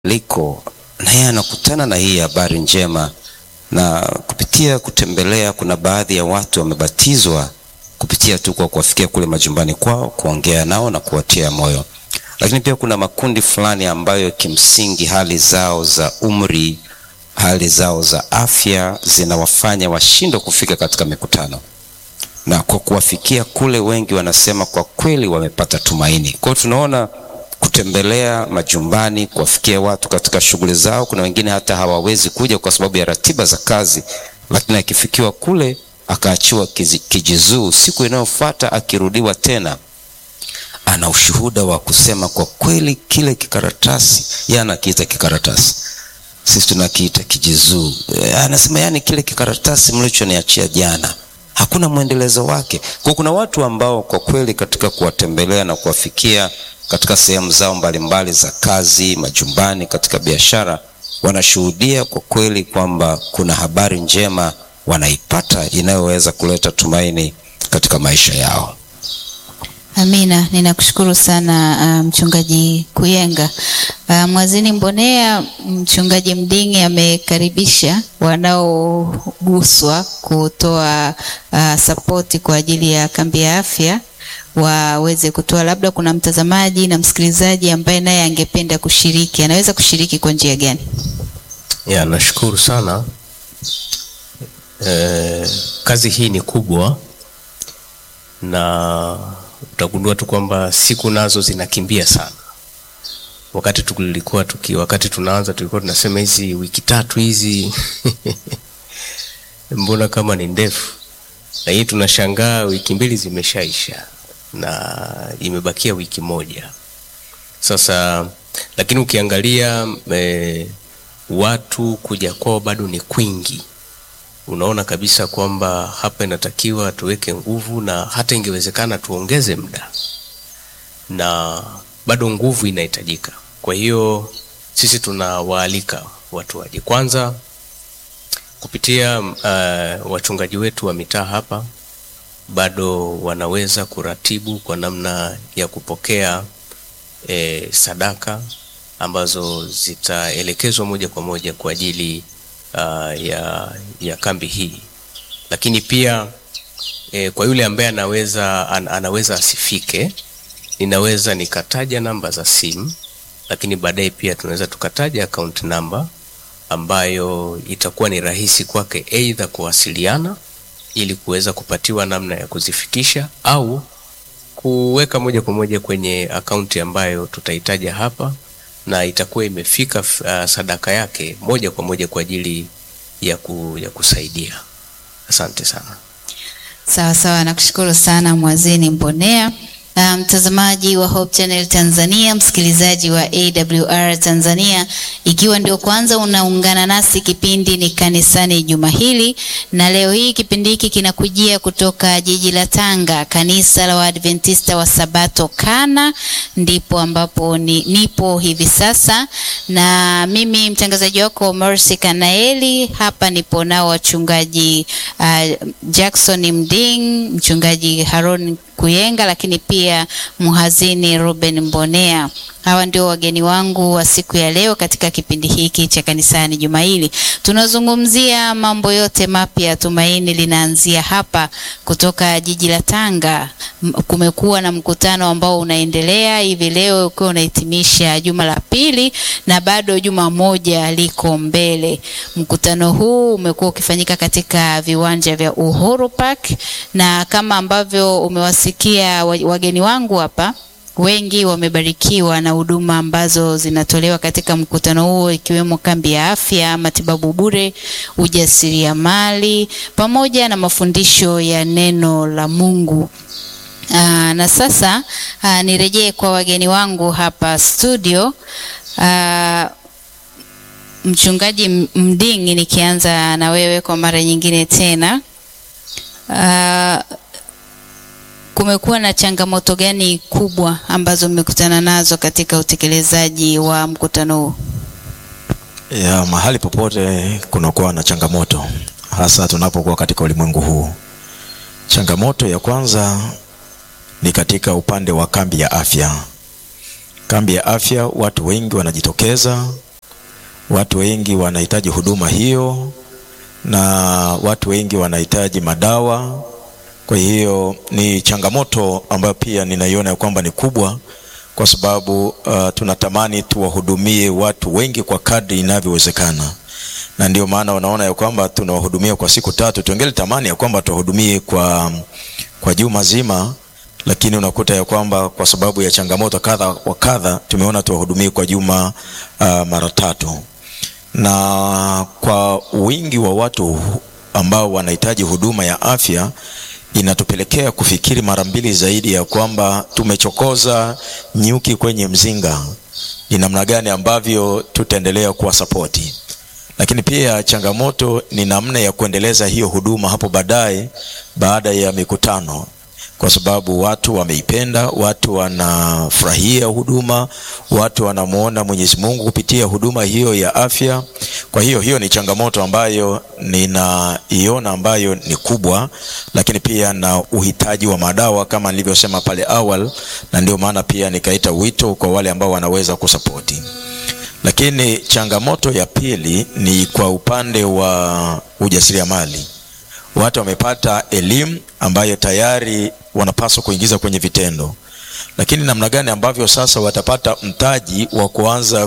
liko naye anakutana na hii habari njema, na kupitia kutembelea, kuna baadhi ya watu wamebatizwa kupitia tu kwa kuwafikia kule majumbani kwao, kuongea nao na kuwatia moyo. Lakini pia kuna makundi fulani ambayo kimsingi hali zao za umri, hali zao za afya zinawafanya washindwe kufika katika mikutano, na kwa kuwafikia kule, wengi wanasema kwa kweli wamepata tumaini. Kwa hiyo tunaona kutembelea majumbani, kuwafikia watu katika shughuli zao. Kuna wengine hata hawawezi kuja kwa sababu ya ratiba za kazi, lakini akifikiwa kule akaachiwa kijizuu, siku inayofuata akirudiwa tena, ana ushuhuda wa kusema kwa kweli kile kikaratasi, yeye anakiita kikaratasi, sisi tunakiita kijizuu. Anasema yani kile kikaratasi mlichoniachia jana hakuna mwendelezo wake. Kwa kuna watu ambao kwa kweli katika kuwatembelea na kuwafikia katika sehemu zao mbalimbali za kazi, majumbani, katika biashara, wanashuhudia kwa kweli kwamba kuna habari njema wanaipata inayoweza kuleta tumaini katika maisha yao. Amina, ninakushukuru sana uh, mchungaji Kuyenga. Uh, Mwazini Mbonea, mchungaji Mdingi amekaribisha wanaoguswa kutoa uh, sapoti kwa ajili ya kambi ya afya waweze kutoa. Labda kuna mtazamaji na msikilizaji ambaye naye angependa kushiriki, anaweza kushiriki kwa njia gani? Ya, nashukuru sana. E, kazi hii ni kubwa na utagundua tu kwamba siku nazo zinakimbia sana. Wakati tulikuwa tuki, wakati tunaanza tulikuwa tunasema hizi wiki tatu hizi mbona kama ni ndefu, na hii tunashangaa wiki mbili zimeshaisha na imebakia wiki moja sasa. Lakini ukiangalia e, watu kuja kwao bado ni kwingi unaona kabisa kwamba hapa inatakiwa tuweke nguvu na hata ingewezekana tuongeze muda, na bado nguvu inahitajika. Kwa hiyo sisi tunawaalika watu waje kwanza kupitia uh, wachungaji wetu wa mitaa hapa, bado wanaweza kuratibu kwa namna ya kupokea eh, sadaka ambazo zitaelekezwa moja kwa moja kwa ajili Uh, ya, ya kambi hii, lakini pia eh, kwa yule ambaye anaweza an, anaweza asifike, ninaweza nikataja namba za simu, lakini baadaye pia tunaweza tukataja account number ambayo itakuwa ni rahisi kwake aidha kuwasiliana ili kuweza kupatiwa namna ya kuzifikisha au kuweka moja kwa moja kwenye akaunti ambayo tutahitaja hapa na itakuwa imefika uh, sadaka yake moja kwa moja kwa ajili ya, ku, ya kusaidia. Asante sana. Sawa sawa, nakushukuru sana Mwazini Mbonea. Mtazamaji um, wa Hope Channel Tanzania, msikilizaji wa AWR Tanzania, ikiwa ndio kwanza unaungana nasi, kipindi ni kanisani juma hili, na leo hii kipindi hiki kinakujia kutoka jiji la Tanga, kanisa la Waadventista wa Sabato Kana, ndipo ambapo ni, nipo hivi sasa, na mimi mtangazaji wako Mercy Kanaeli. Hapa nipo nao wachungaji uh, Jackson Mding, mchungaji Haron Kuyenga, lakini pia mhazini Ruben Mbonea. Hawa ndio wageni wangu wa siku ya leo katika kipindi hiki cha kanisani juma hili. Tunazungumzia mambo yote mapya, tumaini linaanzia hapa. Kutoka jiji la Tanga kumekuwa na mkutano ambao unaendelea hivi leo ukiwa unahitimisha juma la pili na bado juma moja liko mbele. Mkutano huu umekuwa ukifanyika katika viwanja vya Uhuru Park, na kama ambavyo umewasikia wageni wangu hapa wengi wamebarikiwa na huduma ambazo zinatolewa katika mkutano huo ikiwemo kambi ya afya, matibabu bure, ujasiriamali pamoja na mafundisho ya neno la Mungu. Aa, na sasa aa, nirejee kwa wageni wangu hapa studio. Aa, Mchungaji Mdingi, nikianza na wewe kwa mara nyingine tena. Aa, kumekuwa na changamoto gani kubwa ambazo mmekutana nazo katika utekelezaji wa mkutano huu? Ya, mahali popote kunakuwa na changamoto, hasa tunapokuwa katika ulimwengu huu. Changamoto ya kwanza ni katika upande wa kambi ya afya. Kambi ya afya, watu wengi wanajitokeza Watu wengi wanahitaji huduma hiyo na watu wengi wanahitaji madawa. Kwa hiyo ni changamoto ambayo pia ninaiona ya kwamba ni kubwa, kwa sababu uh, tunatamani tuwahudumie watu wengi kwa kadri inavyowezekana, na ndio maana unaona ya kwamba tunawahudumia kwa siku tatu. Tuongele tamani ya kwamba tuwahudumie kwa, kwa juma zima, lakini unakuta ya kwamba kwa sababu ya changamoto kadha wa kadha tumeona tuwahudumie kwa juma uh, mara tatu na kwa wingi wa watu ambao wanahitaji huduma ya afya inatupelekea kufikiri mara mbili zaidi ya kwamba tumechokoza nyuki kwenye mzinga, ni namna gani ambavyo tutaendelea kuwasapoti. Lakini pia changamoto ni namna ya kuendeleza hiyo huduma hapo baadaye, baada ya mikutano kwa sababu watu wameipenda, watu wanafurahia huduma, watu wanamwona Mwenyezi Mungu kupitia huduma hiyo ya afya. Kwa hiyo hiyo ni changamoto ambayo ninaiona ambayo ni kubwa, lakini pia na uhitaji wa madawa kama nilivyosema pale awali, na ndio maana pia nikaita wito kwa wale ambao wanaweza kusapoti. Lakini changamoto ya pili ni kwa upande wa ujasiriamali watu wamepata elimu ambayo tayari wanapaswa kuingiza kwenye vitendo, lakini namna gani ambavyo sasa watapata mtaji wa kuanza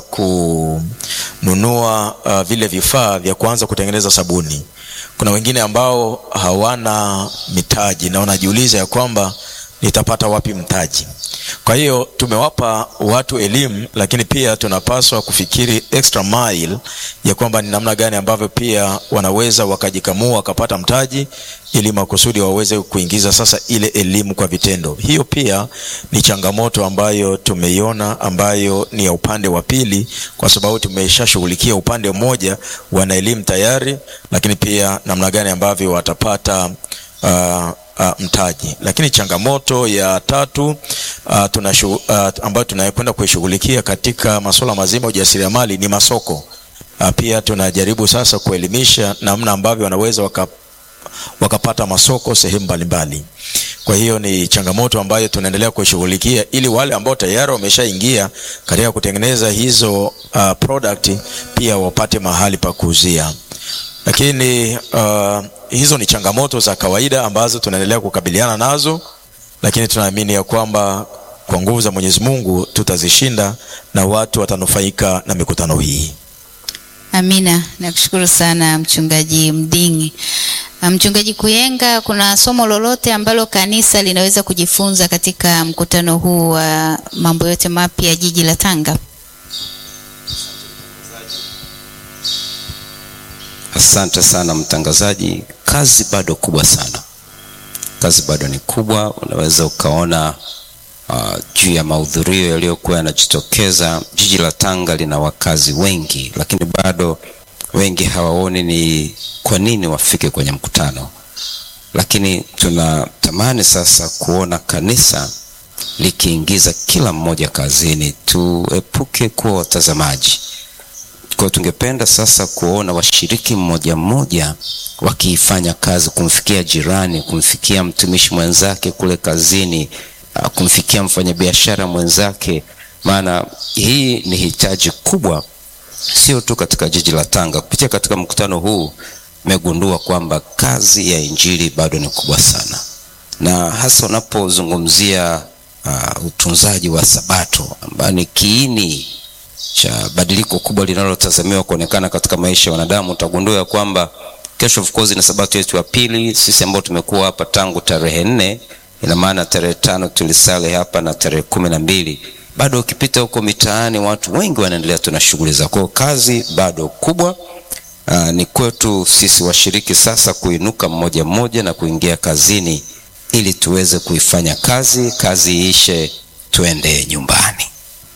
kununua uh, vile vifaa vya kuanza kutengeneza sabuni. Kuna wengine ambao hawana mitaji na wanajiuliza ya kwamba nitapata wapi mtaji? Kwa hiyo tumewapa watu elimu, lakini pia tunapaswa kufikiri extra mile ya kwamba ni namna gani ambavyo pia wanaweza wakajikamua wakapata mtaji, ili makusudi waweze kuingiza sasa ile elimu kwa vitendo. Hiyo pia ni changamoto ambayo tumeiona, ambayo ni ya upande wa pili, kwa sababu tumeshashughulikia upande mmoja, wana elimu tayari, lakini pia namna gani ambavyo watapata uh, Uh, mtaji. Lakini changamoto ya tatu uh, tunashu, uh, ambayo tunakwenda kuishughulikia katika masuala mazima ya ujasiriamali ni masoko. Uh, pia tunajaribu sasa kuelimisha namna ambavyo wanaweza waka, wakapata masoko sehemu mbalimbali. Kwa hiyo ni changamoto ambayo tunaendelea kuishughulikia ili wale ambao tayari wameshaingia katika kutengeneza hizo uh, product pia wapate mahali pa kuuzia lakini uh, hizo ni changamoto za kawaida ambazo tunaendelea kukabiliana nazo, lakini tunaamini ya kwamba kwa nguvu za Mwenyezi Mungu tutazishinda na watu watanufaika na mikutano hii. Amina, nakushukuru sana mchungaji Mdingi. Mchungaji Kuyenga, kuna somo lolote ambalo kanisa linaweza kujifunza katika mkutano huu wa mambo yote mapya jiji la Tanga? Asante sana mtangazaji, kazi bado kubwa sana, kazi bado ni kubwa. Unaweza ukaona uh, juu ya mahudhurio yaliyokuwa yanajitokeza. Jiji la Tanga lina wakazi wengi, lakini bado wengi hawaoni ni kwa nini wafike kwenye mkutano. Lakini tunatamani sasa kuona kanisa likiingiza kila mmoja kazini. Tuepuke kuwa watazamaji kwa tungependa sasa kuona washiriki mmoja mmoja wakiifanya kazi, kumfikia jirani, kumfikia mtumishi mwenzake kule kazini, kumfikia mfanyabiashara mwenzake, maana hii ni hitaji kubwa, sio tu katika jiji la Tanga. Kupitia katika mkutano huu nimegundua kwamba kazi ya injili bado ni kubwa sana, na hasa unapozungumzia uh, utunzaji wa Sabato ambayo ni kiini cha badiliko kubwa linalotazamiwa kuonekana katika maisha ya wanadamu. Utagundua ya kwamba kesho, of course, na sabato yetu ya pili. Sisi ambao tumekuwa hapa tangu tarehe nne, ina maana tarehe tano tulisale hapa na tarehe kumi na mbili bado ukipita huko mitaani watu wengi wanaendelea tuna shughuli za kwao. Kazi bado kubwa. Aa, ni kwetu sisi washiriki sasa kuinuka mmoja mmoja na kuingia kazini ili tuweze kuifanya kazi, kazi iishe, tuende nyumbani.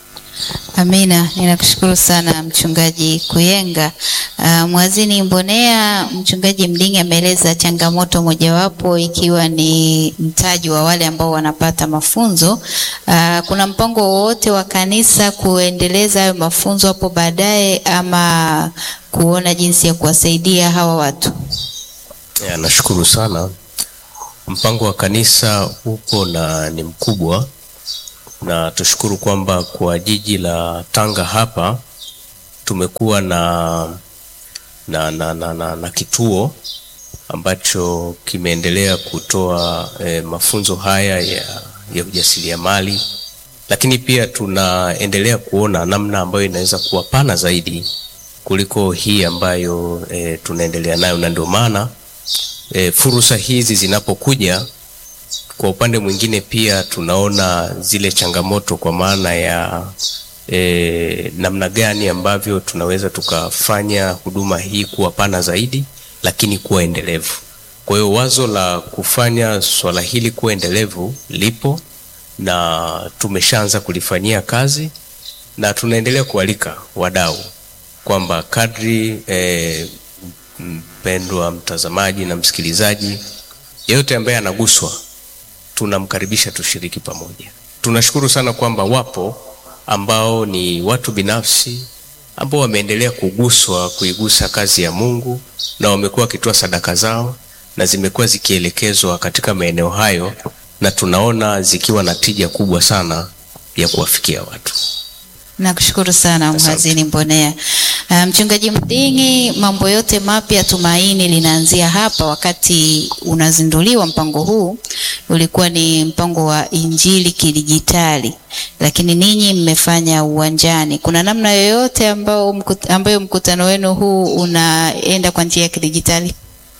Amina, ninakushukuru sana mchungaji Kuyenga. Uh, Mwazini Mbonea, mchungaji Mdingi ameeleza changamoto mojawapo ikiwa ni mtaji wa wale ambao wanapata mafunzo. Uh, kuna mpango wowote wa kanisa kuendeleza hayo mafunzo hapo baadaye ama kuona jinsi ya kuwasaidia hawa watu? Ya, nashukuru sana. Mpango wa kanisa upo na ni mkubwa na tushukuru kwamba kwa jiji la Tanga hapa tumekuwa na, na, na, na, na, na kituo ambacho kimeendelea kutoa eh, mafunzo haya ya, ya ujasiriamali, lakini pia tunaendelea kuona namna ambayo inaweza kuwa pana zaidi kuliko hii ambayo eh, tunaendelea nayo, na ndio maana eh, fursa hizi zinapokuja kwa upande mwingine pia tunaona zile changamoto kwa maana ya e, namna gani ambavyo tunaweza tukafanya huduma hii kuwa pana zaidi lakini kuwa endelevu. Kwa hiyo wazo la kufanya swala hili kuwa endelevu lipo na tumeshaanza kulifanyia kazi na tunaendelea kualika wadau kwamba kadri e, mpendwa mtazamaji na msikilizaji yeyote ambaye anaguswa tunamkaribisha tushiriki pamoja. Tunashukuru sana kwamba wapo ambao ni watu binafsi ambao wameendelea kuguswa kuigusa kazi ya Mungu na wamekuwa wakitoa sadaka zao na zimekuwa zikielekezwa katika maeneo hayo, na tunaona zikiwa na tija kubwa sana ya kuwafikia watu. Nakushukuru sana mhazini Mbonea. Uh, Mchungaji Mding'i, mambo yote mapya tumaini linaanzia hapa. Wakati unazinduliwa mpango huu ulikuwa ni mpango wa injili kidijitali, lakini ninyi mmefanya uwanjani. Kuna namna yoyote ambao mkut, ambayo mkutano wenu huu unaenda kwa njia ya kidijitali?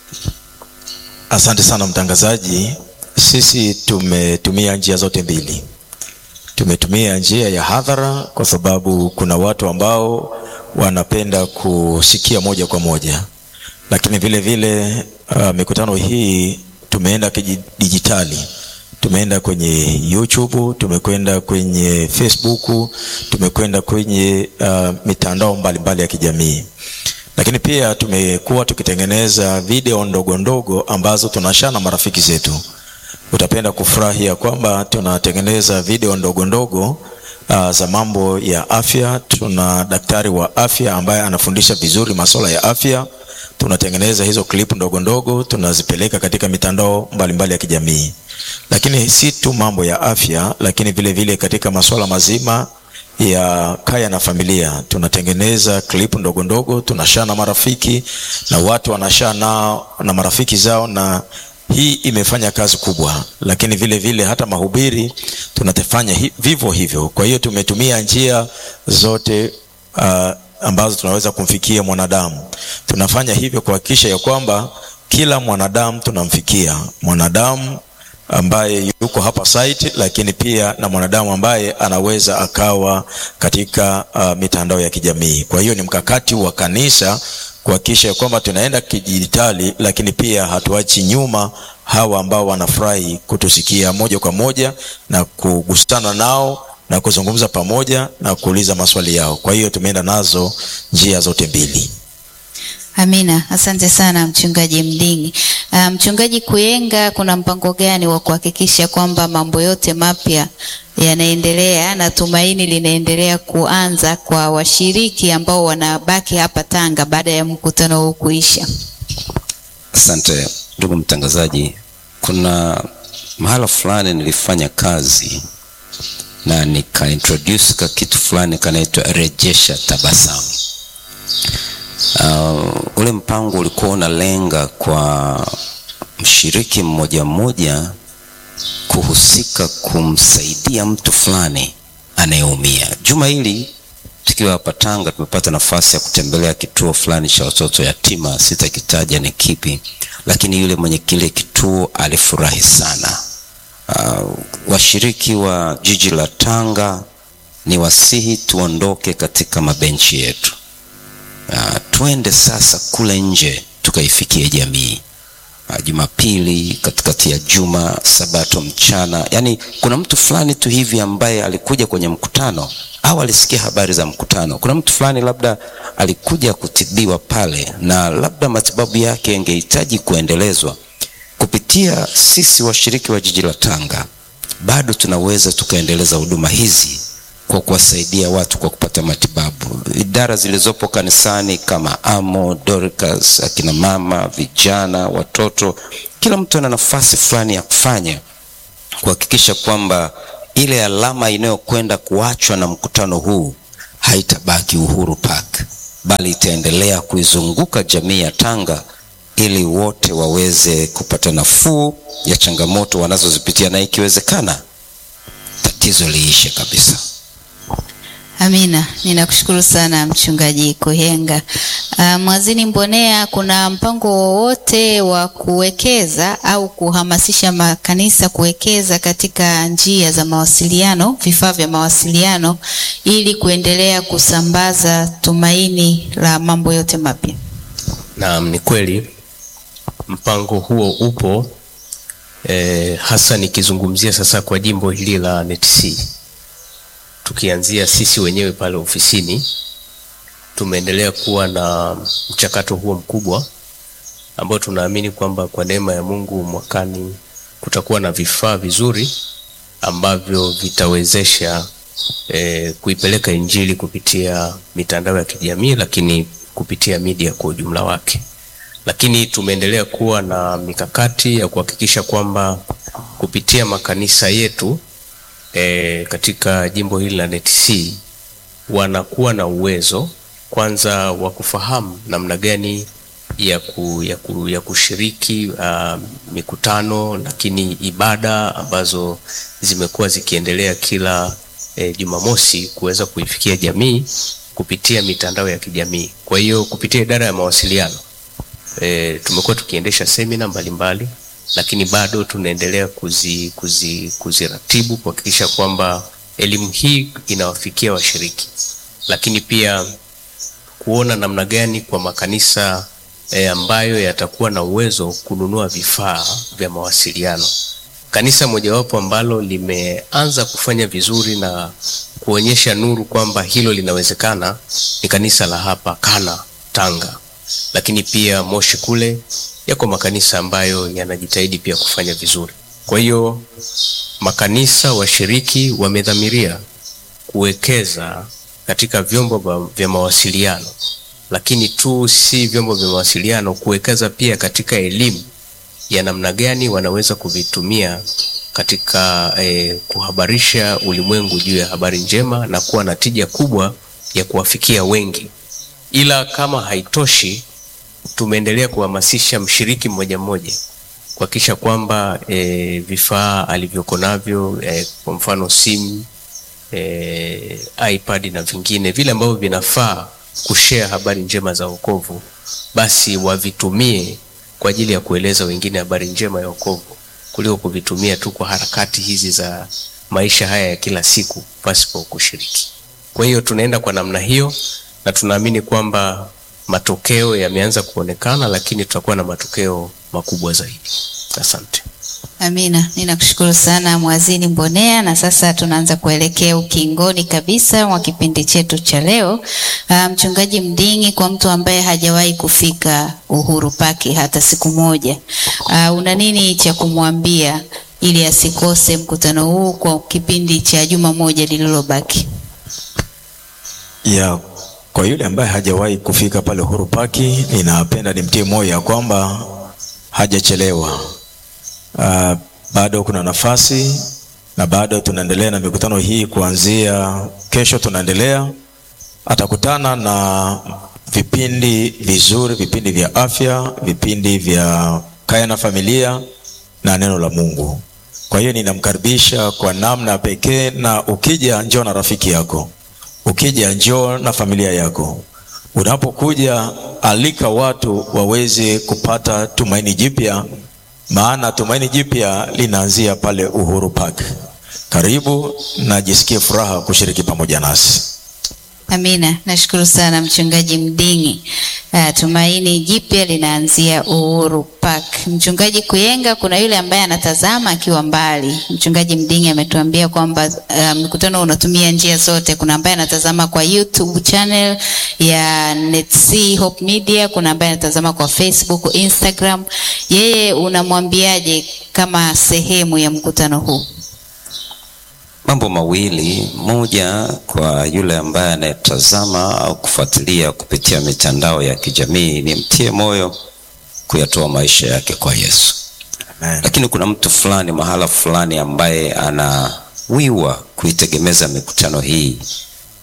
Asante sana mtangazaji. Sisi tumetumia njia zote mbili. Tumetumia njia ya hadhara kwa sababu kuna watu ambao wanapenda kusikia moja kwa moja, lakini vile vile uh, mikutano hii tumeenda kidijitali. Tumeenda kwenye YouTube, tumekwenda kwenye Facebook, tumekwenda kwenye uh, mitandao mbalimbali mbali ya kijamii lakini pia tumekuwa tukitengeneza video ndogo ndogo ambazo tunashana na marafiki zetu. Utapenda kufurahi ya kwamba tunatengeneza video ndogo ndogo uh, za mambo ya afya. Tuna daktari wa afya ambaye anafundisha vizuri masuala ya afya. Tunatengeneza hizo clip ndogo ndogo, tunazipeleka katika mitandao mbalimbali mbali ya kijamii, lakini si tu mambo ya afya, lakini vile vile katika masuala mazima ya kaya na familia tunatengeneza clip ndogo ndogo, tunashare na marafiki na watu wanashare nao na marafiki zao, na hii imefanya kazi kubwa. Lakini vile vile hata mahubiri tunatefanya hi, vivyo hivyo. Kwa hiyo tumetumia njia zote uh, ambazo tunaweza kumfikia mwanadamu. Tunafanya hivyo kuhakikisha ya kwamba kila mwanadamu tunamfikia mwanadamu ambaye yuko hapa site, lakini pia na mwanadamu ambaye anaweza akawa katika uh, mitandao ya kijamii. Kwa hiyo ni mkakati wa kanisa kuhakikisha kwamba tunaenda kidijitali, lakini pia hatuachi nyuma hawa ambao wanafurahi kutusikia moja kwa moja na kugusana nao na kuzungumza pamoja na kuuliza maswali yao. Kwa hiyo tumeenda nazo njia zote mbili. Amina, asante sana mchungaji Mding'i. Uh, mchungaji Kuyenga, kuna mpango gani wa kuhakikisha kwamba mambo yote mapya yanaendelea na tumaini linaendelea kuanza kwa washiriki ambao wanabaki hapa Tanga baada ya mkutano huu kuisha? Asante ndugu mtangazaji, kuna mahala fulani nilifanya kazi na nikaintroduce ka kitu fulani kanaitwa rejesha tabasamu. Uh, ule mpango ulikuwa unalenga kwa mshiriki mmoja mmoja kuhusika kumsaidia mtu fulani anayeumia. Juma hili tukiwa hapa Tanga tumepata nafasi ya kutembelea kituo fulani cha watoto yatima, sitakitaja ni kipi, lakini yule mwenye kile kituo alifurahi sana. Uh, washiriki wa jiji la Tanga ni wasihi tuondoke katika mabenchi yetu. Uh, twende sasa kule nje tukaifikie jamii. Uh, Jumapili katikati ya juma, Sabato mchana, yaani kuna mtu fulani tu hivi ambaye alikuja kwenye mkutano au alisikia habari za mkutano. Kuna mtu fulani labda alikuja kutibiwa pale na labda matibabu yake yangehitaji kuendelezwa. Kupitia sisi washiriki wa jiji la Tanga, bado tunaweza tukaendeleza huduma hizi kwa kuwasaidia watu kwa kupata matibabu. Idara zilizopo kanisani kama Amo, Dorcas, akina mama, vijana, watoto, kila mtu ana nafasi fulani ya kufanya kuhakikisha kwamba ile alama inayokwenda kuachwa na mkutano huu haitabaki Uhuru Park, bali itaendelea kuizunguka jamii ya Tanga ili wote waweze kupata nafuu ya changamoto wanazozipitia na ikiwezekana tatizo liishe kabisa. Amina, ninakushukuru sana mchungaji Kuhenga. Uh, Mwazini Mbonea, kuna mpango wowote wa kuwekeza au kuhamasisha makanisa kuwekeza katika njia za mawasiliano, vifaa vya mawasiliano ili kuendelea kusambaza tumaini la mambo yote mapya? Naam, ni kweli mpango huo upo eh, hasa nikizungumzia sasa kwa jimbo hili la NETC tukianzia sisi wenyewe pale ofisini tumeendelea kuwa na mchakato huo mkubwa ambao tunaamini kwamba kwa neema ya Mungu mwakani kutakuwa na vifaa vizuri ambavyo vitawezesha eh, kuipeleka Injili kupitia mitandao ya kijamii, lakini kupitia media kwa ujumla wake. Lakini tumeendelea kuwa na mikakati ya kuhakikisha kwamba kupitia makanisa yetu e, katika jimbo hili la NETC wanakuwa na uwezo kwanza wa kufahamu namna gani ya, ku, ya, ku, ya kushiriki uh, mikutano lakini ibada ambazo zimekuwa zikiendelea kila e, Jumamosi kuweza kuifikia jamii kupitia mitandao ya kijamii. Kwa hiyo kupitia idara ya mawasiliano e, tumekuwa tukiendesha semina mbalimbali lakini bado tunaendelea kuzi, kuzi, kuziratibu kuhakikisha kwamba elimu hii inawafikia washiriki, lakini pia kuona namna gani kwa makanisa e, ambayo yatakuwa na uwezo kununua vifaa vya mawasiliano. Kanisa mojawapo ambalo limeanza kufanya vizuri na kuonyesha nuru kwamba hilo linawezekana ni kanisa la hapa Kana Tanga, lakini pia Moshi kule yako makanisa ambayo yanajitahidi pia kufanya vizuri. Kwa hiyo makanisa washiriki wamedhamiria kuwekeza katika vyombo vya mawasiliano, lakini tu si vyombo vya mawasiliano, kuwekeza pia katika elimu ya namna gani wanaweza kuvitumia katika eh, kuhabarisha ulimwengu juu ya habari njema na kuwa na tija kubwa ya kuwafikia wengi. Ila kama haitoshi tumeendelea kuhamasisha mshiriki mmoja mmoja kuhakikisha kwamba e, vifaa alivyoko navyo e, kwa mfano simu e, iPad na vingine vile ambavyo vinafaa kushare habari njema za wokovu, basi wavitumie kwa ajili ya kueleza wengine habari njema ya wokovu kuliko kuvitumia tu kwa harakati hizi za maisha haya ya kila siku pasipo kushiriki. Kwa hiyo tunaenda kwa namna hiyo na tunaamini kwamba matokeo yameanza kuonekana, lakini tutakuwa na matokeo makubwa zaidi. Asante. Amina, ninakushukuru sana Mwazini Mbonea, na sasa tunaanza kuelekea ukingoni kabisa wa kipindi chetu cha leo. Uh, Mchungaji Mding'i, kwa mtu ambaye hajawahi kufika Uhuru Park hata siku moja, uh, una nini cha kumwambia ili asikose mkutano huu kwa kipindi cha juma moja lililobaki? ya kwa yule ambaye hajawahi kufika pale Uhuru Park, ninapenda nimtie moyo ya kwamba hajachelewa. Uh, bado kuna nafasi na bado tunaendelea na mikutano hii kuanzia kesho, tunaendelea atakutana na vipindi vizuri, vipindi vya afya, vipindi vya kaya na familia na neno la Mungu. Kwa hiyo ninamkaribisha kwa namna pekee, na ukija njoo na rafiki yako, ukija njoo na familia yako. Unapokuja alika watu waweze kupata tumaini jipya, maana tumaini jipya linaanzia pale Uhuru Park. Karibu na jisikie furaha kushiriki pamoja nasi. Amina, nashukuru sana Mchungaji Mding'i. Uh, tumaini jipya linaanzia Uhuru Park. Mchungaji Kuyenga, kuna yule ambaye anatazama akiwa mbali. Mchungaji Mding'i ametuambia kwamba uh, mkutano unatumia njia zote. Kuna ambaye anatazama kwa YouTube channel ya NETC Hope Media, kuna ambaye anatazama kwa Facebook, Instagram. Yeye unamwambiaje kama sehemu ya mkutano huu? Mambo mawili, moja kwa yule ambaye anayetazama au kufuatilia kupitia mitandao ya kijamii, ni mtie moyo kuyatoa maisha yake kwa Yesu. Amen. Lakini kuna mtu fulani mahala fulani ambaye anawiwa kuitegemeza mikutano hii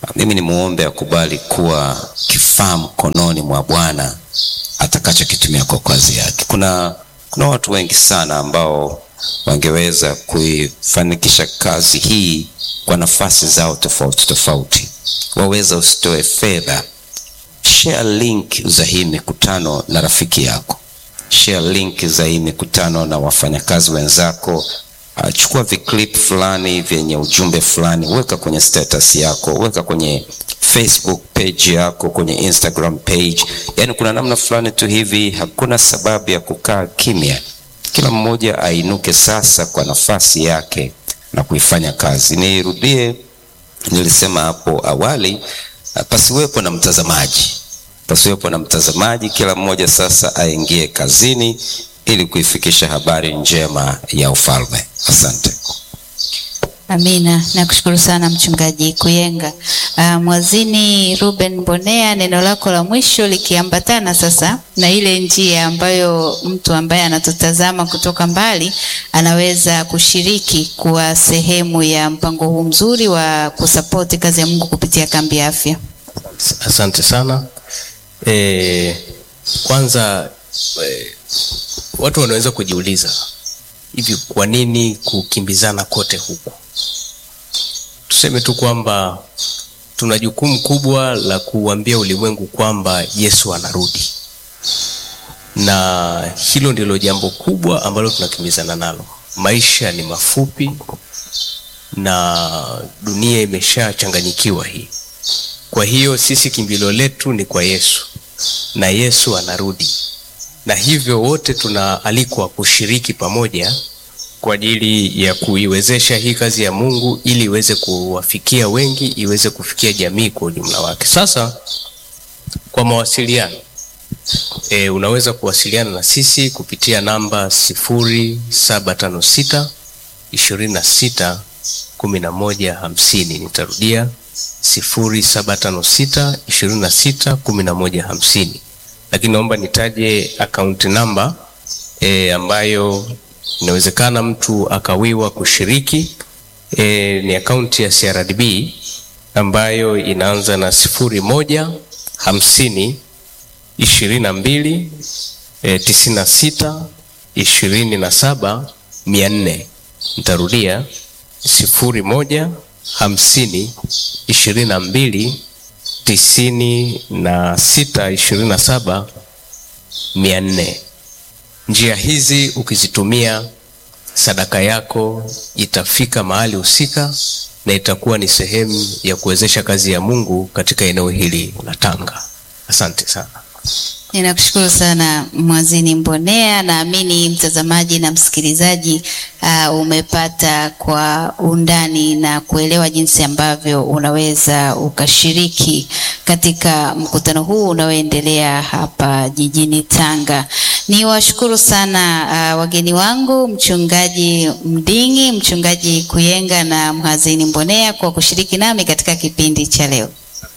mimi ni muombe akubali kuwa kifaa mkononi mwa Bwana atakachokitumia kwa kazi yake. Kuna, kuna watu wengi sana ambao wangeweza kuifanikisha kazi hii kwa nafasi zao tofauti tofauti. Waweza usitoe fedha, share link za hii mikutano na rafiki yako, share link za hii mikutano na wafanyakazi wenzako. Uh, chukua viclip fulani vyenye ujumbe fulani, weka kwenye status yako, weka kwenye Facebook page yako, kwenye Instagram page. Yaani kuna namna fulani tu hivi, hakuna sababu ya kukaa kimya. Kila mmoja ainuke sasa kwa nafasi yake na kuifanya kazi. Nirudie, nilisema hapo awali, uh, pasiwepo na mtazamaji, pasiwepo na mtazamaji. Kila mmoja sasa aingie kazini ili kuifikisha habari njema ya ufalme. Asante. Amina, nakushukuru sana mchungaji Kuyenga. Uh, Mwazini Ruben Mbonea, neno lako la mwisho likiambatana sasa na ile njia ambayo mtu ambaye anatutazama kutoka mbali anaweza kushiriki kuwa sehemu ya mpango huu mzuri wa kusapoti kazi ya Mungu kupitia kambi ya afya. Asante sana. E, kwanza e, watu wanaweza kujiuliza hivi, kwa nini kukimbizana kote huku? Tuseme tu kwamba tuna jukumu kubwa la kuambia ulimwengu kwamba Yesu anarudi, na hilo ndilo jambo kubwa ambalo tunakimbizana nalo. Maisha ni mafupi na dunia imeshachanganyikiwa hii. Kwa hiyo sisi kimbilio letu ni kwa Yesu na Yesu anarudi, na hivyo wote tunaalikwa kushiriki pamoja kwa ajili ya kuiwezesha hii kazi ya Mungu ili iweze kuwafikia wengi, iweze kufikia jamii kwa ujumla wake. Sasa kwa mawasiliano e, unaweza kuwasiliana na sisi kupitia namba sifuri saba tano sita ishirini na sita kumi na moja hamsini. Nitarudia sifuri saba tano sita ishirini na sita kumi na moja hamsini, lakini naomba nitaje akaunti namba e, ambayo inawezekana mtu akawiwa kushiriki e, ni akaunti ya CRDB ambayo inaanza na sifuri moja hamsini ishirini na mbili e, tisini na sita ishirini na saba mia nne. Nitarudia sifuri moja hamsini ishirini na mbili tisini na sita ishirini na saba mia nne. Njia hizi ukizitumia, sadaka yako itafika mahali husika na itakuwa ni sehemu ya kuwezesha kazi ya Mungu katika eneo hili la Tanga. Asante sana. Ninakushukuru sana Mwazini Mbonea. Naamini mtazamaji na msikilizaji uh, umepata kwa undani na kuelewa jinsi ambavyo unaweza ukashiriki katika mkutano huu unaoendelea hapa jijini Tanga. Ni washukuru sana uh, wageni wangu mchungaji Mdingi, mchungaji Kuyenga na Mhazini Mbonea kwa kushiriki nami katika kipindi cha leo.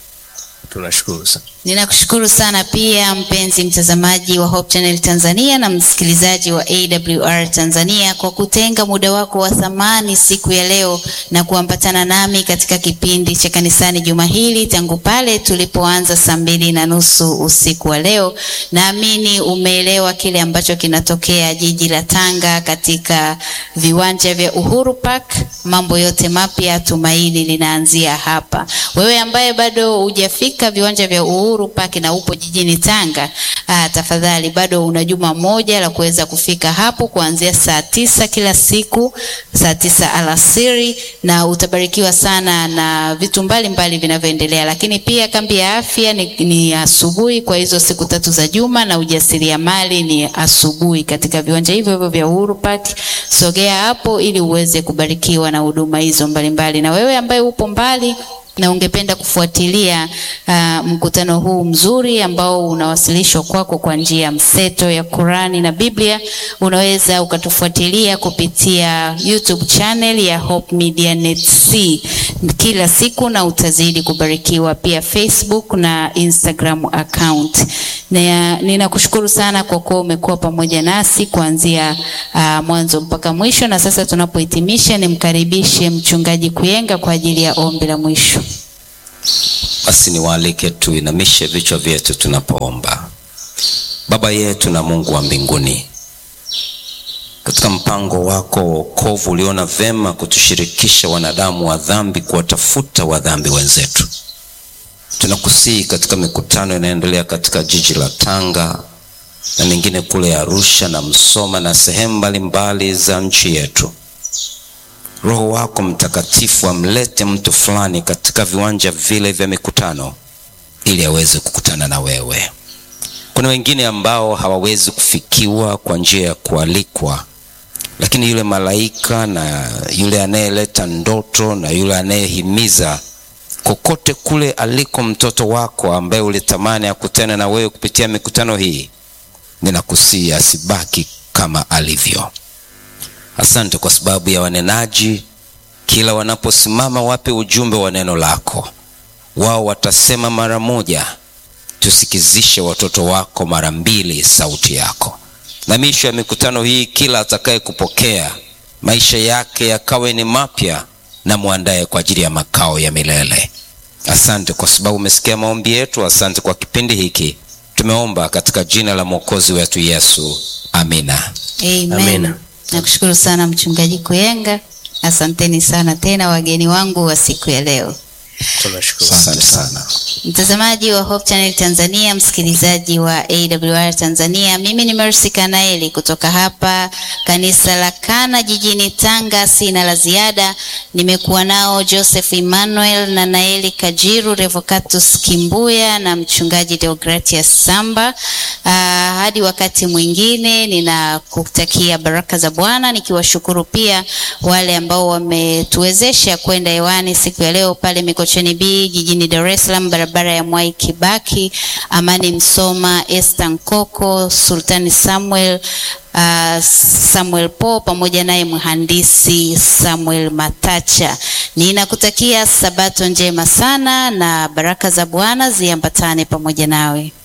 Tunashukuru sana. Ninakushukuru sana pia mpenzi mtazamaji wa Hope Channel Tanzania na msikilizaji wa AWR Tanzania kwa kutenga muda wako wa thamani siku ya leo na kuambatana nami katika kipindi cha kanisani juma hili tangu pale tulipoanza saa mbili na nusu usiku wa leo. Naamini umeelewa kile ambacho kinatokea jiji la Tanga katika viwanja vya Uhuru Park. Mambo yote mapya, tumaini linaanzia hapa. Wewe ambaye bado hujafika viwanja vya Uhuru Park na upo jijini Tanga, aa, tafadhali bado una juma moja la kuweza kufika hapo kuanzia saa tisa kila siku, saa tisa alasiri, na utabarikiwa sana na vitu mbalimbali vinavyoendelea. Lakini pia kambi ya afya ni, ni asubuhi kwa hizo siku tatu za juma, na ujasiriamali ni asubuhi katika viwanja hivyo hivyo vya Uhuru Park. Sogea hapo ili uweze kubarikiwa na huduma hizo mbalimbali. Na wewe ambaye upo mbali na ungependa kufuatilia uh, mkutano huu mzuri ambao unawasilishwa kwako kwa njia ya mseto ya Qurani na Biblia, unaweza ukatufuatilia kupitia YouTube channel ya Hope Media Net C kila siku, na utazidi kubarikiwa pia Facebook na Instagram account. Na ninakushukuru sana kwa kuwa umekuwa pamoja nasi kuanzia uh, mwanzo mpaka mwisho, na sasa tunapohitimisha, nimkaribishe mchungaji Kuyenga kwa ajili ya ombi la mwisho. Basi niwaalike tuinamishe vichwa vyetu tunapoomba. Baba yetu na Mungu wa mbinguni, katika mpango wako wa wokovu uliona vema kutushirikisha wanadamu wa dhambi kuwatafuta wa dhambi wenzetu. Tunakusihi katika mikutano inayoendelea katika jiji la Tanga na mingine kule Arusha na Msoma na sehemu mbalimbali za nchi yetu, Roho wako Mtakatifu amlete mtu fulani katika viwanja vile vya mikutano ili aweze kukutana na wewe. Kuna wengine ambao hawawezi kufikiwa kwa njia ya kualikwa, lakini yule malaika na yule anayeleta ndoto na yule anayehimiza kokote kule aliko mtoto wako ambaye ulitamani akutane na wewe kupitia mikutano hii, ninakusihi asibaki kama alivyo. Asante kwa sababu ya wanenaji, kila wanaposimama wape ujumbe wa neno lako, wao watasema mara moja, tusikizishe watoto wako mara mbili sauti yako. Na misho ya mikutano hii, kila atakaye kupokea maisha yake yakawe ni mapya, na mwandaye kwa ajili ya makao ya milele. Asante kwa sababu umesikia maombi yetu. Asante kwa kipindi hiki, tumeomba katika jina la mwokozi wetu Yesu, amina. Amen. Amina. Nakushukuru sana Mchungaji Kuyenga. Asanteni sana tena wageni wangu wa siku ya leo. Tunashukuru. Asante sana. Mtazamaji wa Hope Channel Tanzania, msikilizaji wa AWR Tanzania, mimi ni Mercy Kanaeli kutoka hapa kanisa la Kana jijini Tanga. Sina la ziada, nimekuwa nao Joseph Emmanuel na Naeli Kajiru, Revocatus Kimbuya na mchungaji Deogratias Samba. Aa, hadi wakati mwingine, ninakutakia baraka za Bwana, nikiwashukuru pia wale ambao wametuwezesha kwenda hewani siku ya leo pale Mikocheni B jijini Dar es Salaam, barabara ya Mwai Kibaki, Amani Msoma, Esther Nkoko, Sultani Samuel uh, Samuel Po pamoja naye mhandisi Samuel Matacha. Ninakutakia sabato njema sana na baraka za Bwana ziambatane pamoja nawe.